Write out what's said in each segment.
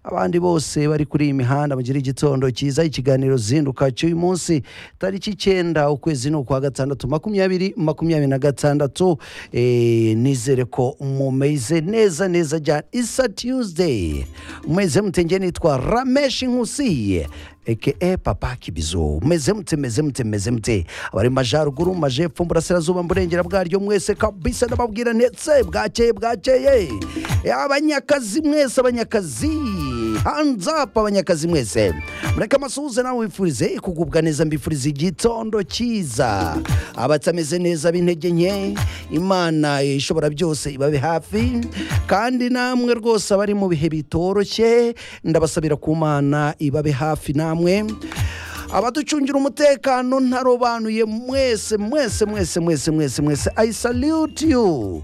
abandi bose bari kuri iyi mihanda mugire igitondo cyiza ikiganiro zinduka cy'uyu munsi tariki icyenda ukwezi ni ukwa gatandatu makumyabiri makumyabiri na gatandatu Eh, nizere ko mumeze neza neza cyane isa tuesday umeze mutenge nitwa rameshi nkusiye eke papa kibizo meze mute meze mute meze mute abari mu majyaruguru mu majepfo mu burasirazuba mu burengera bwaryo mwese kabisa n'ababwira ndetse bwakeye bwakeye Eh, abanyakazi mwese abanyakazi hanze apa abanyakazi mwese mureke amasuhuze nawe wifurize kugubwa neza mbifuriza igitondo cyiza abatameze neza b'intege nke imana ishobora byose ibabe hafi kandi namwe rwose abari mu bihe bitoroshye ndabasabira ku mana ibabe hafi namwe abaducungira umutekano ntarobanuye mwese mwese mwese mwese mwese mwese i salute you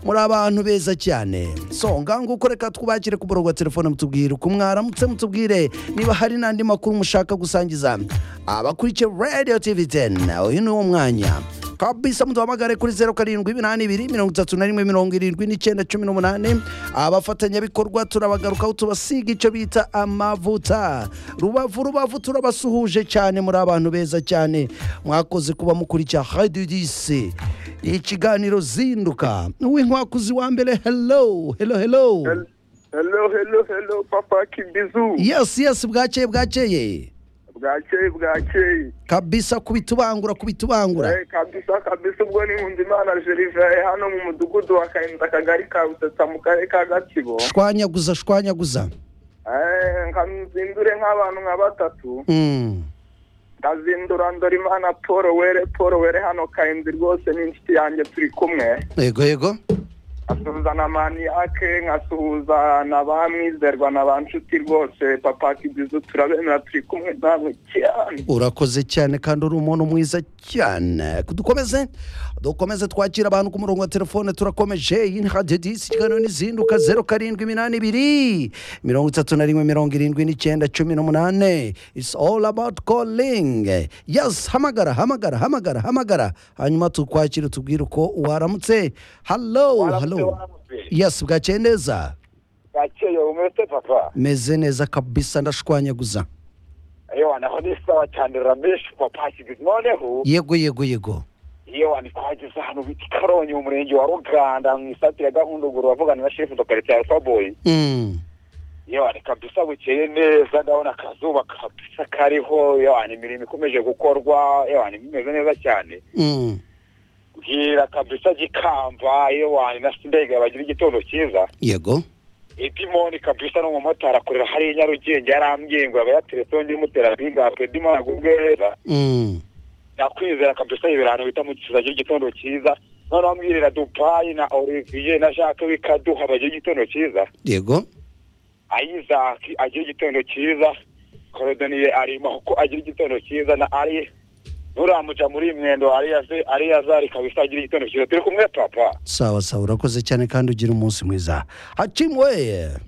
muri abantu beza cyane so nguko reka twubakire ku murongo wa telefone mutubwire uko mwaramutse mutubwire niba hari n'andi makuru mushaka gusangiza abakurikiye radio tv 10 uyu ni wo mwanya kabisa muduhamagare kuri zeru karindwi iminani ibiri mirongo itatu na rimwe mirongo irindwi n'icyenda cumi n'umunani abafatanyabikorwa turabagarukaho tubasiga icyo bita amavuta rubavu rubavu turabasuhuje cyane muri abantu beza cyane mwakoze kuba mukurikira hadidisi ikiganiro zinduka w'inkwakuzi wa mbere hello hello hello Hello, hello, hello, Papa Kibizu. yes yes bwakeye bwakeye Bwakeye, bwakeye. kabisa kubitubangura kubitubangura Eh, kabisa kabisa ubwo ni Nkundimana Gervais hano mu mudugudu wa Kahinda akagari ka Rusetsa mu karere ka Gatsibo. shwanyaguza shwanyaguza Eh, nkamuzindure nk'abantu nka batatu. Mm. Ndazindura Ndorimana Paul Were, Paul Were hano Kahinda rwose ni inshuti yanjye turi kumwe. yego yego nkasuhuza na Maniake, nkasuhuza na ba Mwizerwa na ba Nshuti rwose Papa Kibizu turabemera turi kumwe nawe cyane. urakoze cyane kandi uri umuntu mwiza cyane dukomeze dukomeze twakira abantu ku murongo wa telefone turakomeje iyi ni radiyo disi ikiganiro n'izinduka zeru karindwi iminani ibiri mirongo itatu na rimwe mirongo irindwi n'icyenda cumi n'umunani its all about calling yes hamagara hamagara hamagara hamagara hanyuma tukwakire tubwire uko waramutse hallo hallo yes bwakeye neza yakeye umeze papa meze neza kabisa ndashwanyaguza yewe naho ni sawa cyane rameshi papa kigize noneho yego yego yego yewe ntitwageze hano bita karongi mu murenge wa ruganda mu isatire ya gahunduguru bavugana na shefu dokarite ya faboyi Mm. yewe ni kabisa bukeye neza ndabona akazuba kabisa kariho yewe ni imirimo ikomeje gukorwa yewe ni bimeze neza cyane Mm. bwira kabisa gikamba yewe ni na sindege bagira igitondo cyiza yego edimoni kabisa n'umumotari akorera hariya i nyarugenge yarambwiye ngo aba yateretse undi mutera bwigapwe edimoni agubwe neza Mm. nakwizera kabisa ibirano bita mu kiza cy'igitondo cyiza noneho mbwirira dupayi na olivier na jacques wikaduha bagira igitondo cyiza yego ayizaki agira igitondo cyiza korodoniye arimo kuko agira igitondo cyiza na ari nuramuja muri iyi mwendo ariyaze ariyazari kabisa agira igitondo cyiza turi kumwe papa sawa sawa urakoze cyane kandi ugira umunsi mwiza hakimwe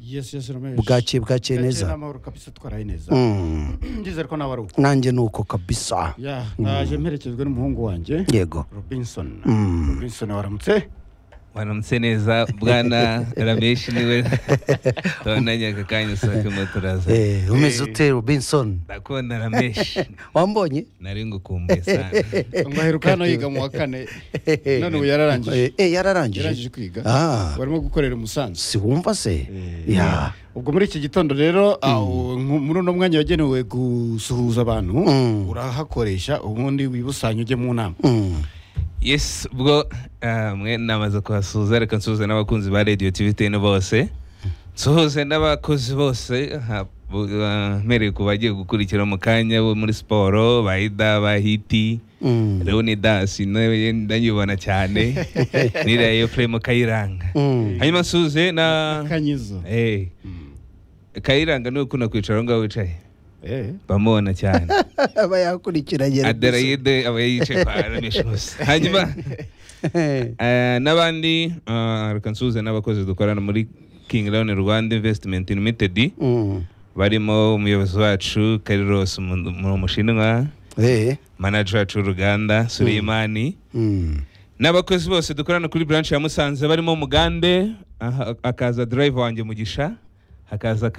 yesi yesi ramesh bwakeye bwakeye neza n'amahoro kabisa twaraye neza Mm. ndizere ko nawe ari uko nanjye ni uko kabisa ya naje mperekejwe n'umuhungu wanjye yego robinson Mm. robinson waramutse waramutse neza bwana rameshi niwe tubonanye aka kanya usakemo turaza Eh, umeze ute robinson ndakunda rameshi wambonye nari ngukumbuye sana ngo aheruka hano yiga mu wa kane none ubu yararangije Eh, eh, yararangije yararangije kwiga Ah. warimo gukorera umusanzu si wumva se ya ubwo muri iki gitondo rero aho- nku- muri uno mwanya wagenewe gusuhuza abantu Mm. urahakoresha ubundi wibusanye ujye mu nama Mm. yes ubwo ah, mwe namaze kuhasuhuza reka nsuhuze n'abakunzi ba radiyo tivi teni bose nsuhuze n'abakozi bose aha, bu- ah, mpereye ku bagiye gukurikira mu kanya bo muri siporo ba ida ba hiti Mm. leonidas nawe ndanyibona cyane niriya efuremu kayiranga Mm. hanyuma nsuhuze na kanyizo Eh. Kayiranga niwe ukunda kwicara aho ngaho wicaye Eh. bamubona cyane aba yakurikiranye Robinson. aderayide aba yicaye kwa ramishi hose hanyuma eh, n'abandi ah, reka nsuhuze n'abakozi dukorana muri king lion rwanda investment limited Mm. barimo umuyobozi wacu kariros mu mu mushinwa Eh. manager wacu w'uruganda sureyimani Mm. n'abakozi bose dukorana kuri branch ya musanze barimo mugande aha, hakaza drive wanjye mugisha hakaza